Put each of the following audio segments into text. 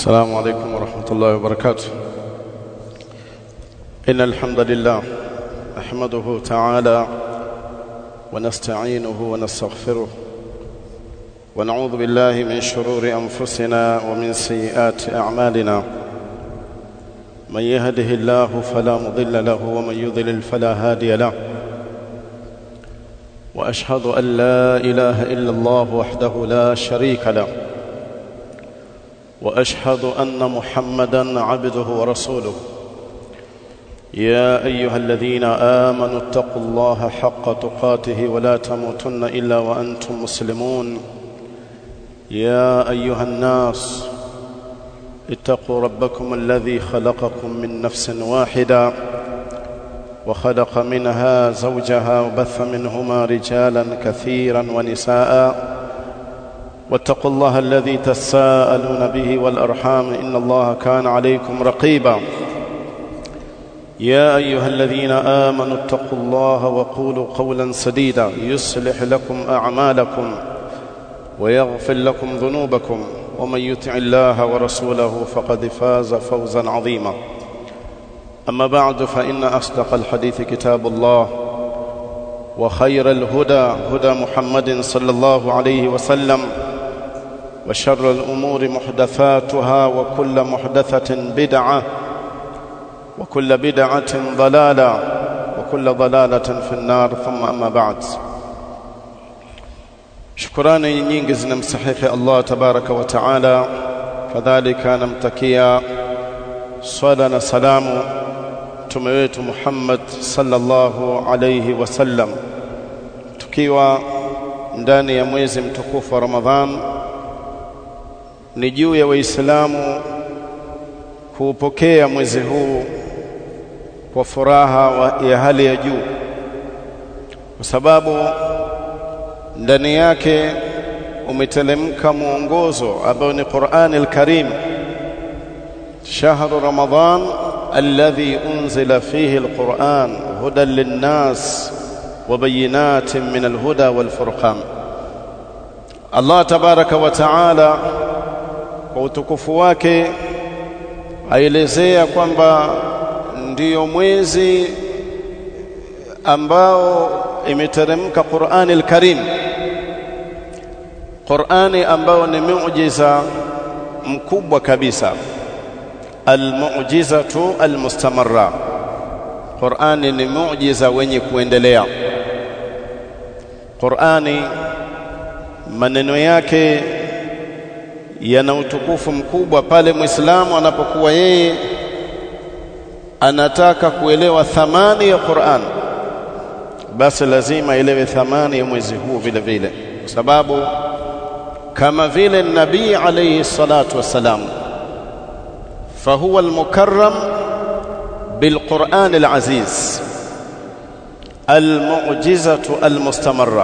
السلام عليكم ورحمة الله وبركاته إن الحمد لله نحمده تعالى ونستعينه ونستغفره ونعوذ بالله من شرور أنفسنا ومن سيئات أعمالنا من يهده الله فلا مضل له ومن يضلل فلا هادي له وأشهد أن لا إله إلا الله وحده لا شريك له واشهد ان محمدا عبده ورسوله يا ايها الذين امنوا اتقوا الله حق تقاته ولا تموتن الا وانتم مسلمون يا ايها الناس اتقوا ربكم الذي خلقكم من نفس واحده وخلق منها زوجها وبث منهما رجالا كثيرا ونساء واتقوا الله الذي تساءلون به والارحام ان الله كان عليكم رقيبا يا ايها الذين امنوا اتقوا الله وقولوا قولا سديدا يصلح لكم اعمالكم ويغفر لكم ذنوبكم ومن يطع الله ورسوله فقد فاز فوزا عظيما اما بعد فان اصدق الحديث كتاب الله وخير الهدى هدى محمد صلى الله عليه وسلم وشر الأمور محدثاتها وكل محدثة بدعة وكل بدعة ضلالة وكل ضلالة في النار ثم أما بعد shukurani nyingi zinamstahiki Allah tabaraka wa taala kadhalika namtakia swala na salamu mtume wetu Muhammad sallallahu alayhi wasallam tukiwa ndani ya mwezi mtukufu wa Ramadhan ni juu ya waislamu kuupokea mwezi huu kwa furaha ya hali ya juu kwa sababu ndani yake umetelemka mwongozo ambao ni Qur'an al-Karim shahru Ramadhan alladhi unzila fihi al-Qur'an hudan lin-nas wa bayinatin min al-huda wal-furqan Allah tabaraka wa ta'ala kwa utukufu wake aelezea kwamba ndiyo mwezi ambao imeteremka Qur'ani al-Karim Qur'ani ambao ni muujiza mkubwa kabisa al-mu'jizatu al-mustamarra Qur'ani ni muujiza wenye kuendelea Qur'ani maneno yake yana utukufu mkubwa pale Muislamu anapokuwa yeye anataka kuelewa thamani ya Qur'an basi lazima elewe thamani ya mwezi huu vile vile kwa sababu kama vile nabii alayhi salatu wassalam fahuwa almukarram bilquran alaziz almu'jizatu almustamarra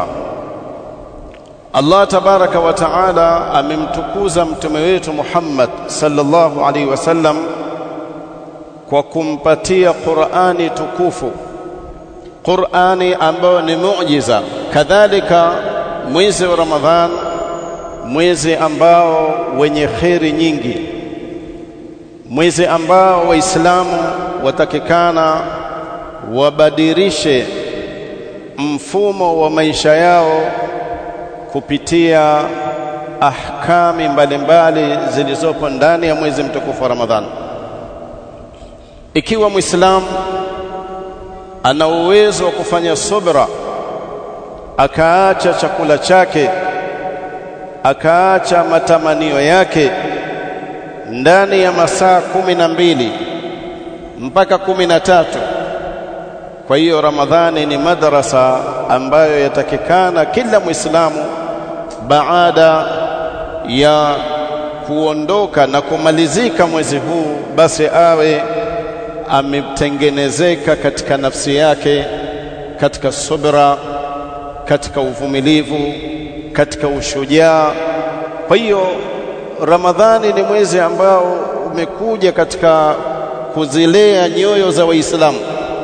Allah tabaraka wa taala amemtukuza mtume wetu Muhammad sallallahu alaihi wasallam kwa kumpatia Qur'ani tukufu Qur'ani ambayo ni muujiza kadhalika mwezi wa Ramadhan mwezi ambao wenye kheri nyingi mwezi ambao waislamu watakikana wabadilishe mfumo wa maisha yao kupitia ahkami mbalimbali zilizopo ndani ya mwezi mtukufu wa Ramadhani. Ikiwa Muislamu ana uwezo wa kufanya subra, akaacha chakula chake, akaacha matamanio yake ndani ya masaa kumi na mbili mpaka kumi na tatu kwa hiyo Ramadhani ni madrasa ambayo yatakikana kila Muislamu baada ya kuondoka na kumalizika mwezi huu basi awe ametengenezeka katika nafsi yake katika subra katika uvumilivu katika ushujaa kwa hiyo Ramadhani ni mwezi ambao umekuja katika kuzilea nyoyo za Waislamu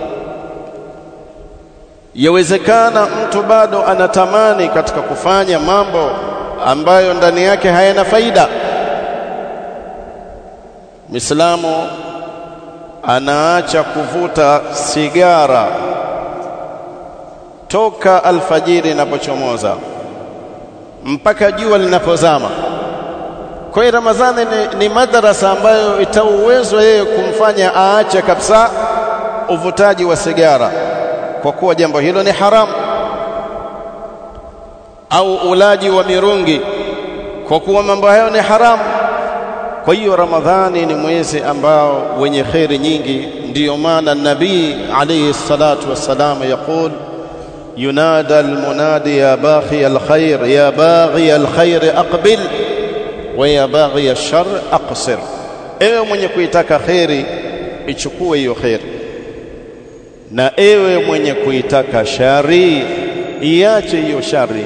yawezekana mtu bado anatamani katika kufanya mambo ambayo ndani yake hayana faida Muislamu anaacha kuvuta sigara toka alfajiri inapochomoza mpaka jua linapozama. Kwa hiyo Ramadhani ni, ni madarasa ambayo itauwezo yeye kumfanya aache kabisa uvutaji wa sigara, kwa kuwa jambo hilo ni haramu, au ulaji wa mirungi, kwa kuwa mambo hayo ni haramu. Kwa hiyo Ramadhani ni mwezi ambao wenye kheri nyingi. Ndiyo maana Nabii alayhi salatu wassalam yaqul ينادى المنادي يا باغي الخير يا باغي الخير أقبل ويا باغي الشر أقصر ewe mwenye kuitaka kheri ichukue hiyo kheri na ewe mwenye kuitaka shari iache hiyo shari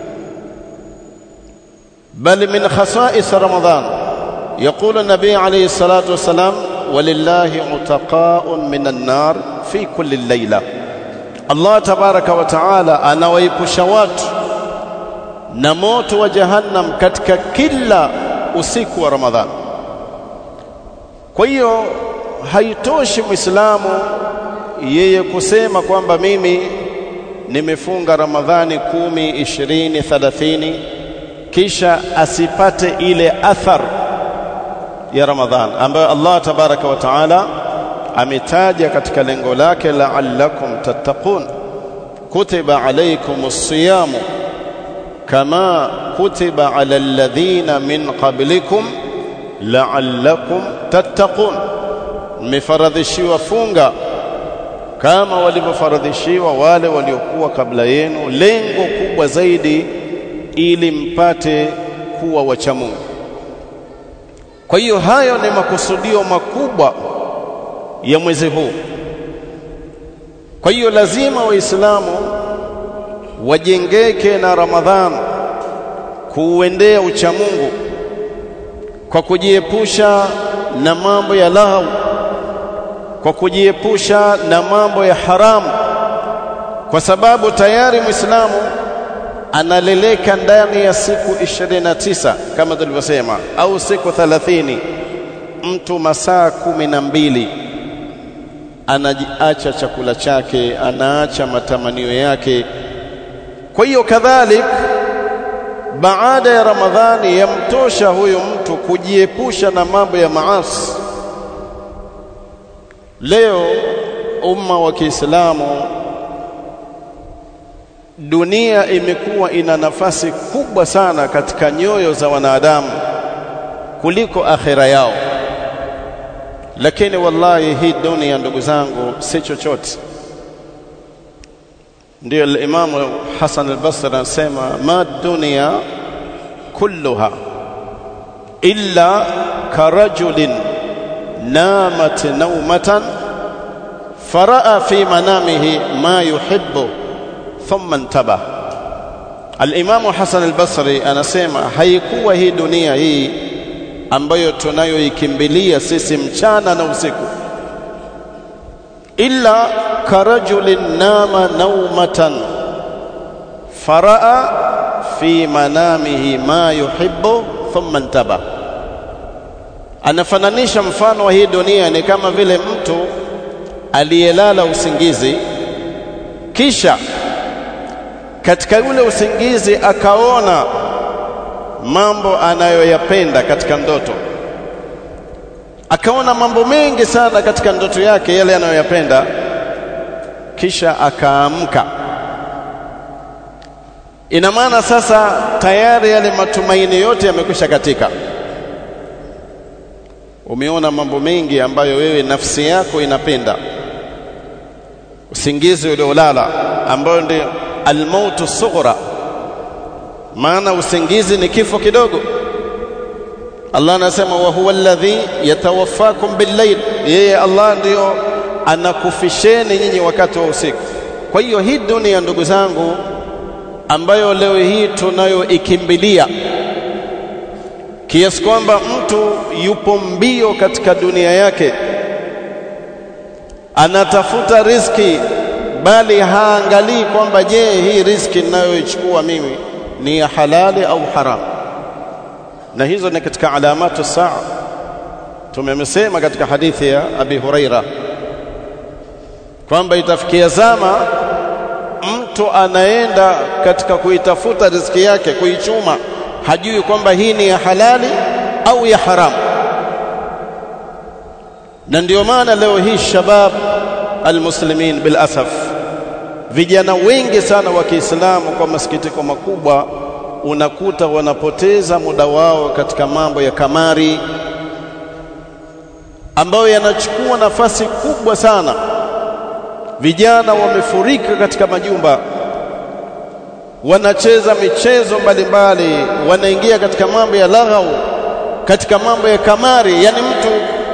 bal min khasais ramadan يقول النبي عليه الصلاة والسلام ولله عتقاء من النار في كل ليلة Allah tabaraka wa taala anawaepusha watu na moto wa jahannam katika kila usiku wa Ramadhani. Kwa hiyo haitoshi Muislamu yeye kusema kwamba mimi nimefunga Ramadhani kumi, ishirini, thalathini kisha asipate ile athar ya Ramadhani ambayo Allah tabaraka wa taala ametaja katika lengo lake la'allakum tattaqun kutiba alaykumus siyamu kama kutiba ala alladhina min qablikum la'allakum tattaqun mmefaradhishiwa funga kama walivyofaradhishiwa wale waliokuwa kabla yenu lengo kubwa zaidi ili mpate kuwa wacha Mungu kwa hiyo hayo ni makusudio makubwa ya mwezi huu. Kwa hiyo lazima Waislamu wajengeke na Ramadhan kuuendea uchamungu kwa kujiepusha na mambo ya lahu, kwa kujiepusha na mambo ya haramu, kwa sababu tayari Muislamu analeleka ndani ya siku 29 kama tulivyosema, au siku 30 mtu masaa kumi na mbili anaacha chakula chake, anaacha matamanio yake. Kwa hiyo kadhalik, baada ya Ramadhani yamtosha huyo mtu kujiepusha na mambo ya maasi. Leo umma wa Kiislamu, dunia imekuwa ina nafasi kubwa sana katika nyoyo za wanadamu kuliko akhira yao lakini wallahi hii dunia ndugu zangu si chochote ndio al-Imam Hassan al-Basri anasema ma dunia kulluha illa karajulin namat nawmatan faraa fi manamihi ma yuhibbu thumma intaba al-Imam Hassan al-Basri anasema haikuwa hii dunia hii ambayo tunayoikimbilia sisi mchana na usiku illa karajulin nama naumatan faraa fi manamihi ma yuhibbu thumma intaba anafananisha mfano wa hii dunia ni kama vile mtu aliyelala usingizi kisha katika ule usingizi akaona mambo anayoyapenda katika ndoto akaona mambo mengi sana katika ndoto yake yale anayoyapenda kisha akaamka ina maana sasa tayari yale matumaini yote yamekwisha katika umeona mambo mengi ambayo wewe nafsi yako inapenda usingizi uliolala ambayo ndio almautu sughra maana usingizi ni kifo kidogo Allah anasema wa huwa alladhi yatawaffakum billayl yeye Allah ndio anakufisheni nyinyi wakati wa usiku kwa hiyo hii dunia ndugu zangu ambayo leo hii tunayoikimbilia kiasi kwamba mtu yupo mbio katika dunia yake anatafuta riziki bali haangalii kwamba je hii riziki ninayoichukua mimi ni ya halali au haram na hizo ni katika alamatu saa tumemsema katika hadithi ya Abi Huraira kwamba itafikia zama mtu anaenda katika kuitafuta riziki yake kuichuma hajui kwamba hii ni ya halali au ya haramu na ndio maana leo hii shabab almuslimin bil asaf vijana wengi sana wa Kiislamu kwa masikitiko makubwa unakuta wanapoteza muda wao katika mambo ya kamari ambayo yanachukua nafasi kubwa sana vijana wamefurika katika majumba wanacheza michezo mbalimbali wanaingia katika mambo ya laghau katika mambo ya kamari yani mtu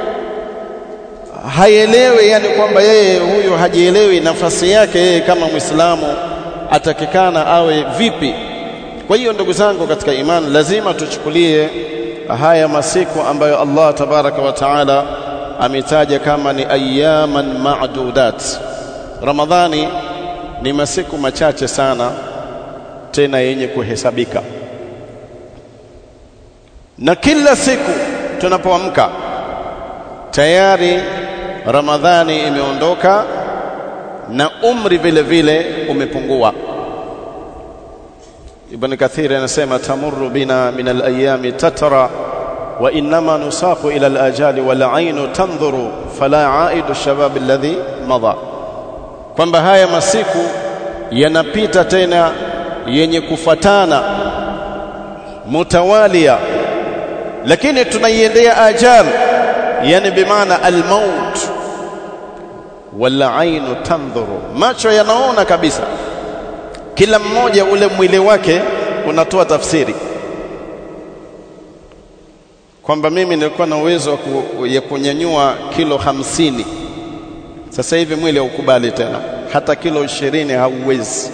haielewi yani kwamba yeye huyu hajielewi nafasi yake yeye kama Muislamu atakikana awe vipi kwa hiyo ndugu zangu katika imani lazima tuchukulie haya masiku ambayo Allah tabaraka wa taala ametaja kama ni ayaman ma'dudat Ramadhani ni masiku machache sana tena yenye kuhesabika na kila siku tunapoamka tayari Ramadhani imeondoka na umri vile vile umepungua Ibn Kathir anasema tamurru bina min al-ayami tatra wa inma nusaqu ila al-ajali wal ainu tanzuru fala aidu shabab alladhi madha kwamba haya masiku yanapita tena yenye kufatana mutawalia lakini tunaiendea ajal yani bimaana almaut wala ainu tandhuru macho yanaona kabisa kila mmoja ule mwili wake unatoa tafsiri kwamba mimi nilikuwa na uwezo ya kunyanyua kilo hamsini sasa hivi mwili haukubali tena hata kilo ishirini hauwezi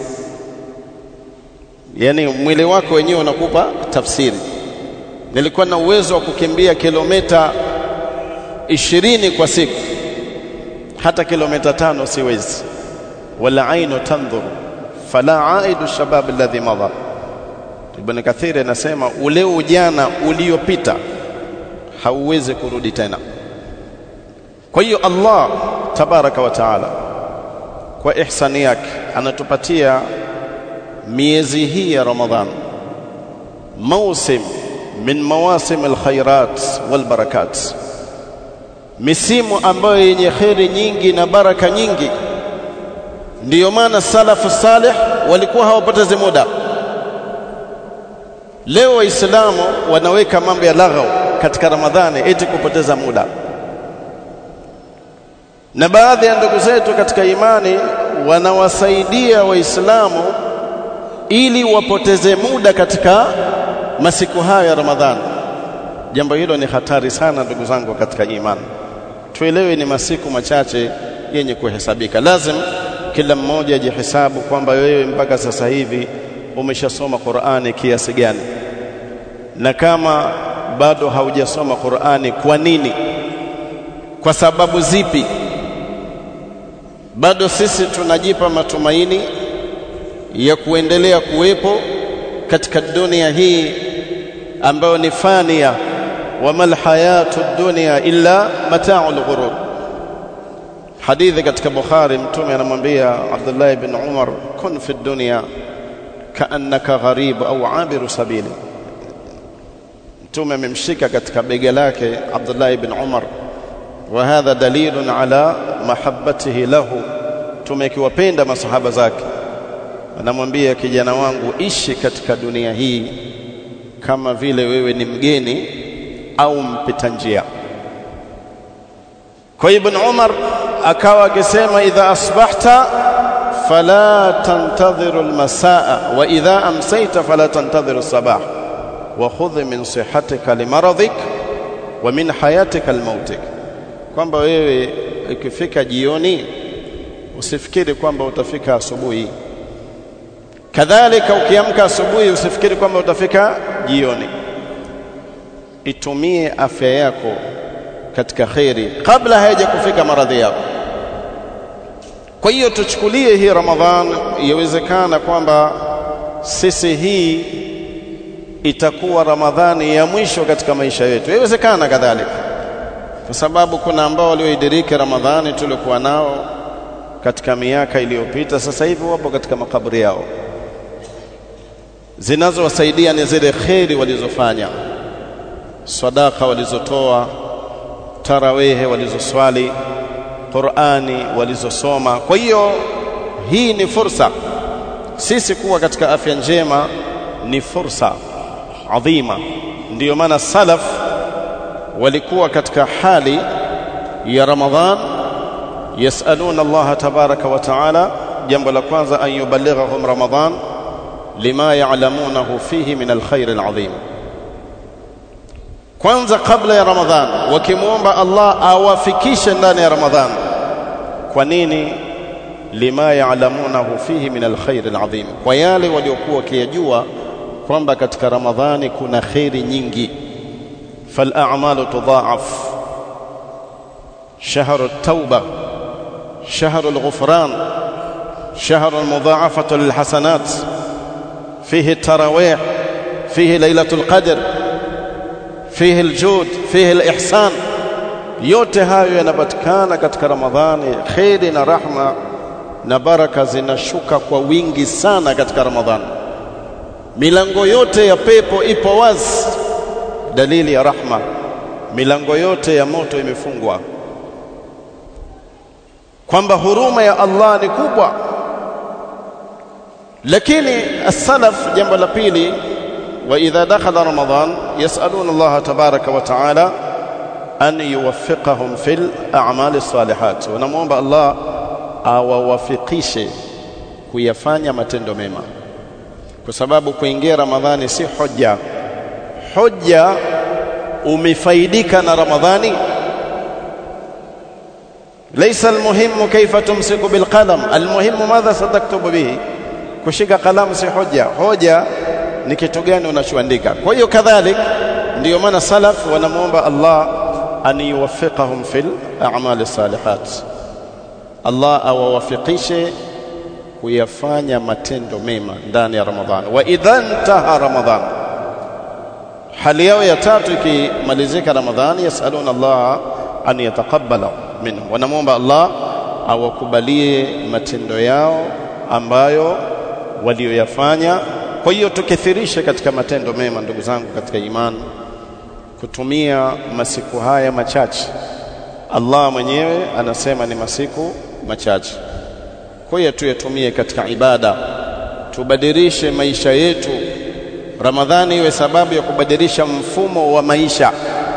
yani mwili wako wenyewe unakupa tafsiri nilikuwa na uwezo wa kukimbia kilomita ishirini kwa siku hata kilomita tano siwezi wala ainu tandhuru fala aidu shabab alladhi madha Ibn Kathir anasema ule ujana uliopita hauwezi kurudi tena kwa hiyo Allah tabaraka wa taala kwa ihsani yake anatupatia miezi hii ya Ramadhan mausim min mawasim alkhairat walbarakat misimu ambayo yenye kheri nyingi na baraka nyingi ndiyo maana salafu salih walikuwa hawapotezi muda leo waislamu wanaweka mambo ya laghau katika ramadhani eti kupoteza muda na baadhi ya ndugu zetu katika imani wanawasaidia waislamu ili wapoteze muda katika masiku hayo ya ramadhani jambo hilo ni hatari sana ndugu zangu katika imani tuelewe ni masiku machache yenye kuhesabika lazim kila mmoja ajihesabu kwamba wewe mpaka sasa hivi umeshasoma Qur'ani kiasi gani na kama bado haujasoma Qur'ani kwa nini kwa sababu zipi bado sisi tunajipa matumaini ya kuendelea kuwepo katika dunia hii ambayo ni fania wama alhayatu dunya illa mata'ul ghurur hadithi katika Bukhari mtume anamwambia Abdullah ibn Umar kun fi dunya kaannaka gharib au abiru sabili mtume amemshika katika bega lake Abdullah ibn Umar wa hadha dalilun ala mahabbatihi lahu tumekiwapenda masahaba zake anamwambia kijana wangu ishi katika dunia hii kama vile wewe ni mgeni au mpita njia kwa ibn Umar akawa akisema idha asbahta fala tantadhiru almasaa wa idha amsayta fala tantadhiru sabah wa khudh min sihatika limaradhik wa min hayatika almautik kwamba wewe ikifika jioni usifikiri kwamba utafika asubuhi kadhalika ukiamka asubuhi usifikiri kwamba utafika jioni itumie afya yako katika khairi kabla haija kufika maradhi yako kwa hiyo tuchukulie hii ramadhan yawezekana kwamba sisi hii itakuwa ramadhani ya mwisho katika maisha yetu yawezekana kadhalika kwa sababu kuna ambao walioidiriki Ramadhani tulikuwa nao katika miaka iliyopita, sasa hivi wapo katika makaburi yao. Zinazowasaidia ni zile kheri walizofanya, sadaka walizotoa, tarawehe walizoswali, Qur'ani walizosoma. Kwa hiyo hii ni fursa sisi kuwa katika afya njema, ni fursa adhima. Ndiyo maana salaf walikuwa katika hali ya Ramadhan yasaluna Allah tabaraka wa taala, jambo la kwanza an yuballighahum Ramadhan lima ya'lamunahu fihi min alkhair alazim. Kwanza kabla ya Ramadhan wakimwomba Allah awafikishe ndani ya Ramadhan. Kwa nini? lima ya'lamunahu fihi min alkhair alazim, kwa yale waliokuwa wakiyajua kwamba katika Ramadhani kuna khairi nyingi. فالأعمال تضاعف شهر التوبة شهر الغفران شهر المضاعفة للحسنات فيه التراويح فيه ليلة القدر فيه الجود فيه الإحسان yote hayo yanapatikana katika Ramadhani. Kheri na rahma na baraka zinashuka kwa wingi sana katika Ramadhani. Milango yote ya pepo ipo wazi dalili ya rahma. Milango yote ya moto imefungwa, kwamba huruma ya Allah ni kubwa. Lakini as-salaf, jambo la pili, wa idha dakhala Ramadan yasaluna Allah tabaraka wa taala an yuwaffiqahum fil a'mali salihat, wanamwomba Allah awawafikishe kuyafanya matendo mema, kwa sababu kuingia Ramadhani si hoja hoja umefaidika na Ramadhani. Laysa almuhimu kaifa tumsiku bilqalam, almuhimu madha sataktubu bihi. Kushika kalamu si hoja, hoja ni kitu gani unachoandika. Kwa hiyo kadhalik, ndiyo maana salaf wanamwomba Allah an yuwaffiqahum fil a'mali salihat, Allah awawafikishe kuyafanya matendo mema ndani ya Ramadhani. Wa idha intaha Ramadhani hali yao ya tatu ikimalizika Ramadhani, yasaluna Allah an yataqabbala minhu, wanamwomba Allah awakubalie matendo yao ambayo walioyafanya. Kwa hiyo tukithirishe katika matendo mema, ndugu zangu katika imani, kutumia masiku haya machache. Allah mwenyewe anasema ni masiku machache, kwa hiyo tuyatumie katika ibada, tubadilishe maisha yetu Ramadhani iwe sababu ya kubadilisha mfumo wa maisha.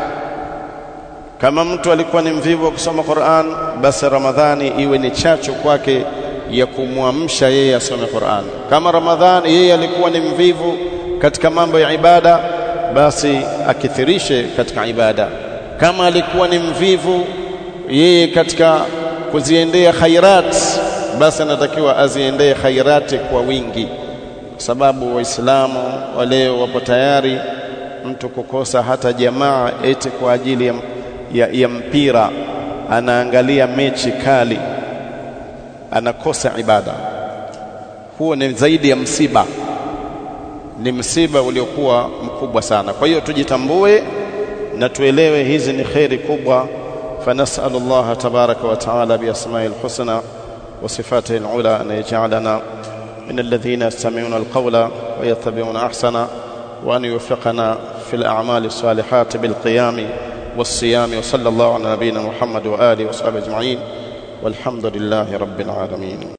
Kama mtu alikuwa ni mvivu wa kusoma Qur'an, basi Ramadhani iwe ni chachu kwake ya kumwamsha yeye asome Qur'an. Kama Ramadhani yeye alikuwa ni mvivu katika mambo ya ibada, basi akithirishe katika ibada. Kama alikuwa ni mvivu yeye katika kuziendea khairat, basi anatakiwa aziendee khairati kwa wingi sababu Waislamu wa leo wapo tayari mtu kukosa hata jamaa eti kwa ajili ya, ya, ya mpira, anaangalia mechi kali, anakosa ibada. Huo ni zaidi ya msiba, ni msiba uliokuwa mkubwa sana. Kwa hiyo tujitambue na tuelewe hizi ni kheri kubwa. فنسأل الله تبارك وتعالى بأسمائه الحسنى وصفاته العلى أن يجعلنا من الذين يستمعون القول ويتبعون احسنه وان يوفقنا في الاعمال الصالحات بالقيام والصيام وصلى الله على نبينا محمد واله وصحبه اجمعين والحمد لله رب العالمين